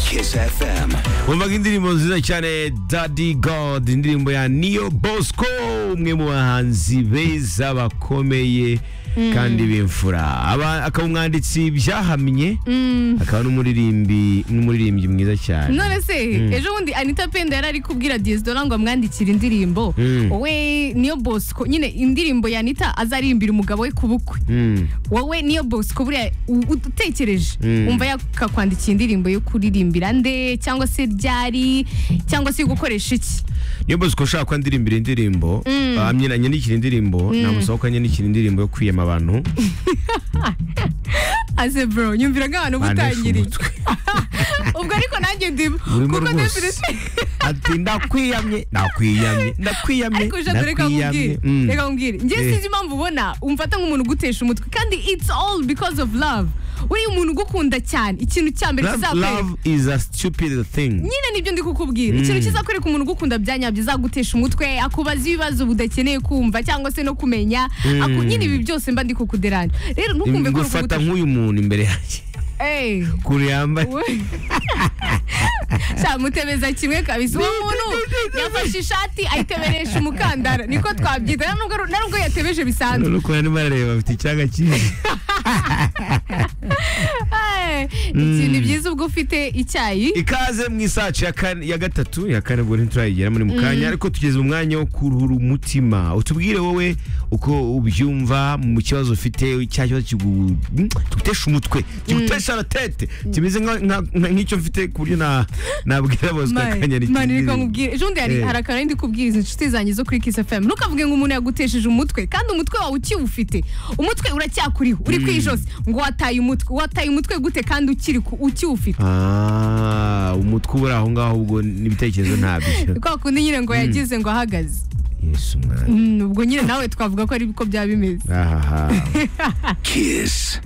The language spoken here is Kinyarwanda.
Kiss FM. wumvaga indirimbo nziza cyane daddy god indirimbo ya niyo bosco umwe mu bahanzi beza bakomeye kandi b'imfura Aba- akaba umwanditsi byahamye akaba n'umuririmbi n'umuririmbyi mwiza cyane none se ejo bundi anita penda yari ari kubwira diyezidora ngo amwandikire indirimbo Mm. wowe niyo bosco nyine indirimbo ya anita azarimbira umugabo we ku bukwe Mm. wowe niyo bosco buriya u- utekereje Mm. wumva yakakwandikiye indirimbo yo kuririmbira nde cyangwa se ryari cyangwa se gukoresha iki niyo bosco ushaka ko andirimbira indirimbo amye anyandikira indirimbo namusaba ko anyandikira indirimbo yo kwiyama abantu aze bro nyumvira nk'abantu bantesha butangiriye umutwe ubwo ariko nanjye ndimo burimo kuko rwose ati ndakwiyamye ndakwiyamye ndakwiyamye ariko uje reka nkubwire Mm. reka nkubwire njye Eh. sinzi impamvu ubona umfata nk'umuntu ugutesha umutwe kandi it's all because of love uriya umuntu ugukunda cyane ikintu cya mbere Love, kizakwereka love is a stupid thing. nyine nibyo ndi kukubwira ikintu kizakwereka umuntu ugukunda bya nyabyo izagutesha umutwe akubaza ibibazo budakeneye kumva cyangwa se no kumenya Aku- nyine ibi byose mba ndi kukuderanya rero ntukumve ko ngufata rukugutesha nk'uyu muntu imbere yanjye Eh. kure yambaye We- Sha mutebeza kimwe kabisa uwo muntu yafashe ishati ayiteberesha umukandara niko twabyita na nubwo na nubwo yatebeje bisanzwe urabona ko arimo arareba afite icyaga cyiza Eh, ikintu byiza ubwo ufite icyayi ikaze mu isaci ya kane- ya gatatu ya kane ubwo ntiturayigeramo ni mu kanya ariko tugeze mu mwanya wo kuruhura umutima utubwire wowe uko ubyumva mu kibazo ufite cya kibazo kigu- mm, kigutesha umutwe kigutesha la tete kimeze nka- nka- nka- nk'icyo mfite ku buryo na- nabwira bosco akanyandikira mani reka indirimbo. nkubwire ejo bundi hari Eh. hari akantu ndi kubwiriza inshuti zanjye zo kuri kisi fm ntukavuge ngo umuntu yagutesheje umutwe kandi umutwe wawe ukiwufite umutwe uracyakuriho uri ku ijosi ngo wataye umutwe wataye umutwe gute kandi ukiri ku- ukiwufite Ah, umutwe ubura aho ngaho ubwo n'ibitekerezo ntabyo kwa kundi nyine ngo yagize ngo ahagaze yesu mwana Mm, ubwo nyine nawe twavuga ko ari biko byaba bimeze ahaha Kiss.